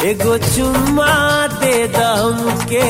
एगो चुम्मा दे दम के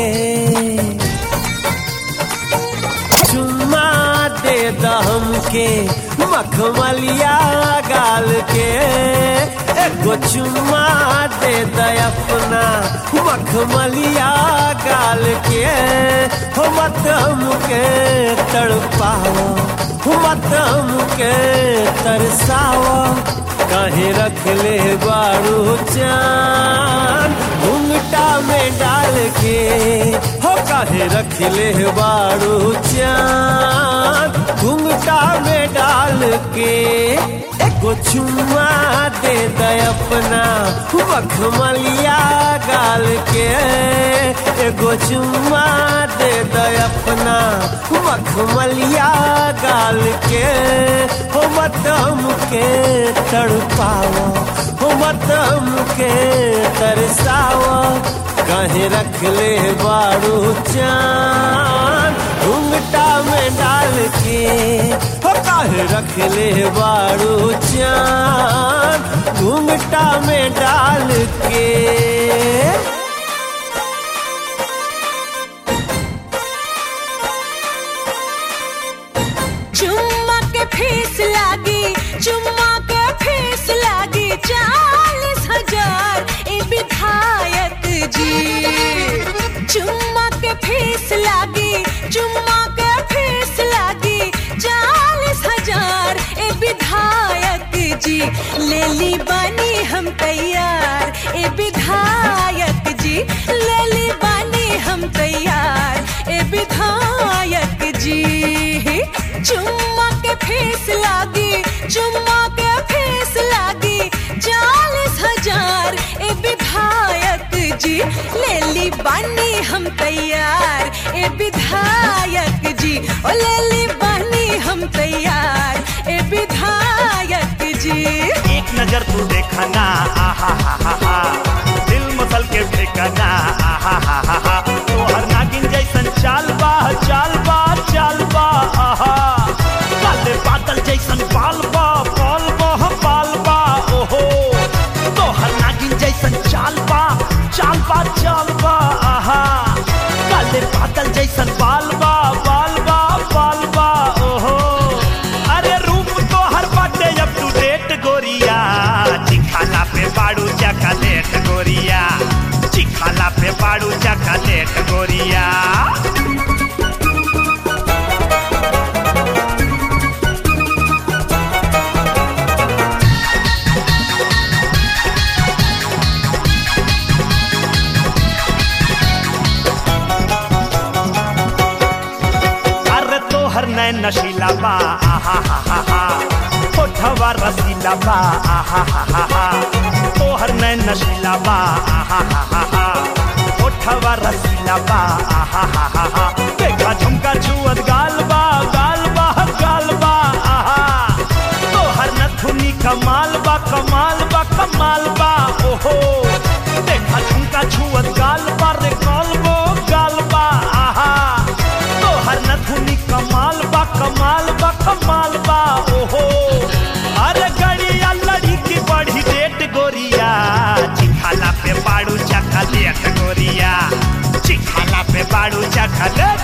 चुम्मा दे दम के मखमलिया गाल के एगो चुम्मा दे द अपना मखमलिया गाल के हो मत हमके तड़पाओ हो मत हमके तरसाओ काहे रख ले बारू चान घुंघटा में डाल के हो काहे रख ले बारू चान घुंघटा में डाल के एगो चुम्मा दे दे अपना मखमलिया गाल के एगो चुम्मा दे दे अपना मखमलिया गाल के हो मत हमके तड़पाओ हो मत हमके तरसाओ कहे रख ले बारू चान घुंघटा में डाल के हो काहे रख ले बारू चान घुंघटा में डाल के चुम्मा के फीस लागी चुम्मा के फीस लागी चालीस हजार ए विधायक जी चुम्मा के फीस लागी चुम्मा के फीस लागी चालीस हजार ए विधायक जी ले ली बानी हम तैयार ए विधायक जी ले ली बानी हम तैयार ए विधायक जी चुम्मा के फीस लागी चुम्मा के फीस लागी चालीस हजार ए विधायक जी ले ली बानी हम तैयार ए विधायक जी ओ ले ली बानी हम तैयार ए विधायक जी एक नजर तू देखा ना आहा हा हा हा दिल मसल के ठिकाना आहा हा हा हा तोहर नागिन जैसन चाल बा चाल बा चाल बा आहा काले बादल जैसन बाल बा बाल बा बाल बा ओहो तोहर नागिन जैसन चाल बा चाल बा चाल बा आहा काले बादल जैसन बाल बा बाल बा बाल बा ओहो अरे रूप तो हर बाटे अप टू डेट गोरिया चिखाला पे बाड़ू चकलेट गोरिया चिखाला पे बाड़ू चकलेट गोरिया अरे तोहर नैन नशीला बा आहा हा हा हा होठवा रसीला बा आहा हा हा हा तोहर नैन नशीला बा आहा हा हा हा होठवा रसीला बा आहा हा हा हा देखा झुमका छुअत गाल बा गाल बा गाल बा आहा तोहर नथुनी कमाल बा कमाल बा कमाल बा ओहो देखा झुमका छुअत गाल बा रे गाल बो गाल बा आहा तोहर नथुनी कमाल बा कमाल बा कमाल बा ओहो अरे गड़िया लड़ी की बड़ी डेट गोरिया चिखाला पे बाड़ू चखलेट गोरिया चिखाला पे बाड़ू चखलेट